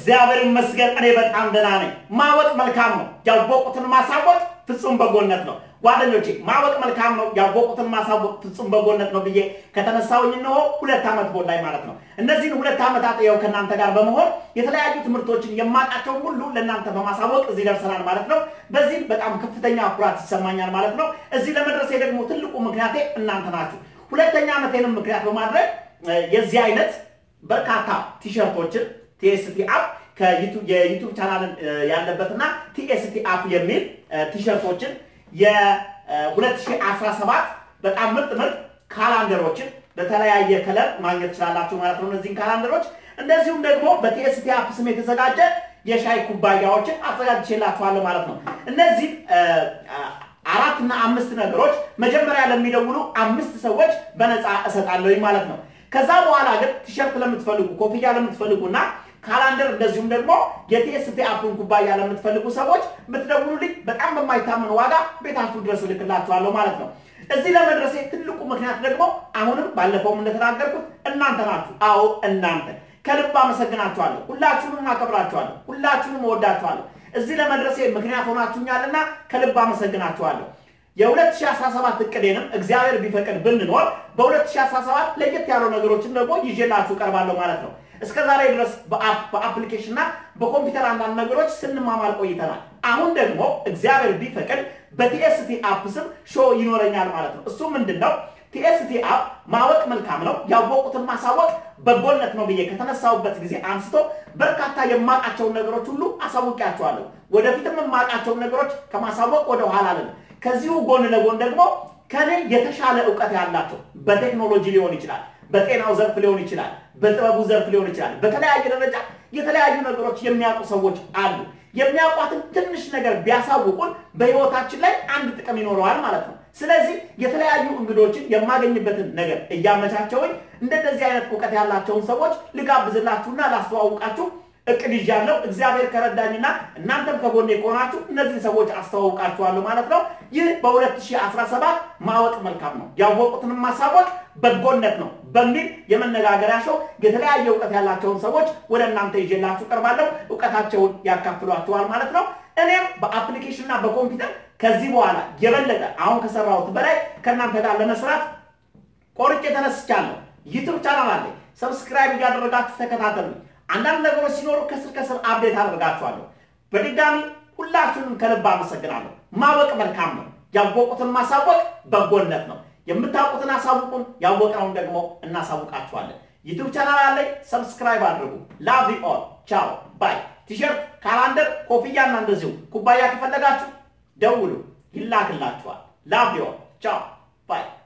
እግዚአብሔር ይመስገን እኔ በጣም ደህና ነኝ። ማወቅ መልካም ነው፣ ያወቁትን ማሳወቅ ፍጹም በጎነት ነው። ጓደኞቼ ማወቅ መልካም ነው፣ ያወቁትን ማሳወቅ ፍጹም በጎነት ነው ብዬ ከተነሳሁኝ እነሆ ሁለት ዓመት ሞላኝ ማለት ነው። እነዚህን ሁለት ዓመታት ይኸው ከእናንተ ጋር በመሆን የተለያዩ ትምህርቶችን የማውቃቸውን ሁሉ ለእናንተ በማሳወቅ እዚህ ደርሰናል ማለት ነው። በዚህም በጣም ከፍተኛ ኩራት ይሰማኛል ማለት ነው። እዚህ ለመድረሴ ደግሞ ትልቁ ምክንያቴ እናንተ ናችሁ። ሁለተኛ ዓመቴንም ምክንያት በማድረግ የዚህ አይነት በርካታ ቲሸርቶችን ቲኤስቲ አፕ የዩቱብ ቻናልን ያለበትና ቲኤስቲ አፕ የሚል ቲሸርቶችን የ2017 በጣም ምርጥ ምርጥ ካላንደሮችን በተለያየ ከለር ማግኘት ትችላላችሁ ማለት ነው። እነዚህን ካላንደሮች እንደዚሁም ደግሞ በቲኤስቲ አፕ ስም የተዘጋጀ የሻይ ኩባያዎችን አዘጋጅቼላችኋለሁ ማለት ነው። እነዚህ አራት እና አምስት ነገሮች መጀመሪያ ለሚደውሉ አምስት ሰዎች በነፃ እሰጣለሁ ማለት ነው። ከዛ በኋላ ግን ቲሸርት ለምትፈልጉ፣ ኮፍያ ለምትፈልጉና ካላንደር እንደዚሁም ደግሞ የቲኤስቲ አፕን ኩባያ ለምትፈልጉ ሰዎች ብትደውሉልኝ በጣም በማይታመን ዋጋ ቤታችሁ ድረስ እልክላችኋለሁ ማለት ነው። እዚህ ለመድረሴ ትልቁ ምክንያት ደግሞ አሁንም ባለፈውም እንደተናገርኩት እናንተ ናችሁ። አዎ እናንተ ከልብ አመሰግናችኋለሁ። ሁላችሁንም አከብራችኋለሁ። ሁላችሁንም እወዳችኋለሁ። እዚህ ለመድረሴ ምክንያት ሆናችሁኛልና ከልብ አመሰግናችኋለሁ። የ2017 እቅዴንም እግዚአብሔር ቢፈቅድ ብንኖር በ2017 ለየት ያሉ ነገሮችን ደግሞ ይዤላችሁ ቀርባለሁ ማለት ነው። እስከ ዛሬ ድረስ በአፕሊኬሽን እና በኮምፒውተር አንዳንድ ነገሮች ስንማማር ቆይተናል። አሁን ደግሞ እግዚአብሔር ቢፈቅድ በቲኤስቲ አፕ ስም ሾው ይኖረኛል ማለት ነው። እሱ ምንድን ነው? ቲኤስቲ አፕ ማወቅ መልካም ነው፣ ያወቁትን ማሳወቅ በጎነት ነው ብዬ ከተነሳሁበት ጊዜ አንስቶ በርካታ የማውቃቸውን ነገሮች ሁሉ አሳውቂያቸዋለሁ። ወደፊትም የማውቃቸውን ነገሮች ከማሳወቅ ወደ ኋላ አለን። ከዚሁ ጎን ለጎን ደግሞ ከኔ የተሻለ እውቀት ያላቸው በቴክኖሎጂ ሊሆን ይችላል፣ በጤናው ዘርፍ ሊሆን ይችላል፣ በጥበቡ ዘርፍ ሊሆን ይችላል። በተለያየ ደረጃ የተለያዩ ነገሮች የሚያውቁ ሰዎች አሉ። የሚያውቋትን ትንሽ ነገር ቢያሳውቁን በህይወታችን ላይ አንድ ጥቅም ይኖረዋል ማለት ነው። ስለዚህ የተለያዩ እንግዶችን የማገኝበትን ነገር እያመቻቸውኝ እንደነዚህ አይነት እውቀት ያላቸውን ሰዎች ልጋብዝላችሁና ላስተዋውቃችሁ እቅድ ይዣለሁ። እግዚአብሔር ከረዳኝና እናንተም ከጎኔ ከሆናችሁ እነዚህን ሰዎች አስተዋውቃችኋለሁ ማለት ነው። ይህ በ2017 ማወቅ መልካም ነው፣ ያወቁትንም ማሳወቅ በጎነት ነው በሚል የመነጋገሪያ ሾው የተለያየ እውቀት ያላቸውን ሰዎች ወደ እናንተ ይዤላችሁ ቀርባለሁ። እውቀታቸውን ያካፍሏችኋል ማለት ነው። እኔም በአፕሊኬሽንና በኮምፒውተር ከዚህ በኋላ የበለጠ አሁን ከሰራሁት በላይ ከእናንተ ጋር ለመስራት ቆርጬ ተነስቻለሁ። ዩቱብ ቻናል አለኝ። ሰብስክራይብ እያደረጋችሁ ተከታተሉ። አንዳንድ ነገሮች ሲኖሩ ከስር ከስር አፕዴት አደርጋችኋለሁ። በድጋሚ ሁላችሁንም ከልብ አመሰግናለሁ። ማወቅ መልካም ነው፣ ያወቁትን ማሳወቅ በጎነት ነው። የምታውቁትን አሳውቁን፣ ያወቅነውን ደግሞ እናሳውቃችኋለን። ዩቱብ ቻናል አለኝ። ሰብስክራይብ አድርጉ። ላቭ ኦል ቻው ባይ። ቲሸርት፣ ካላንደር፣ ኮፍያና እንደዚሁ ኩባያ ከፈለጋችሁ ደውሉ፣ ይላክላችኋል። ላቭ ኦል ቻው ባይ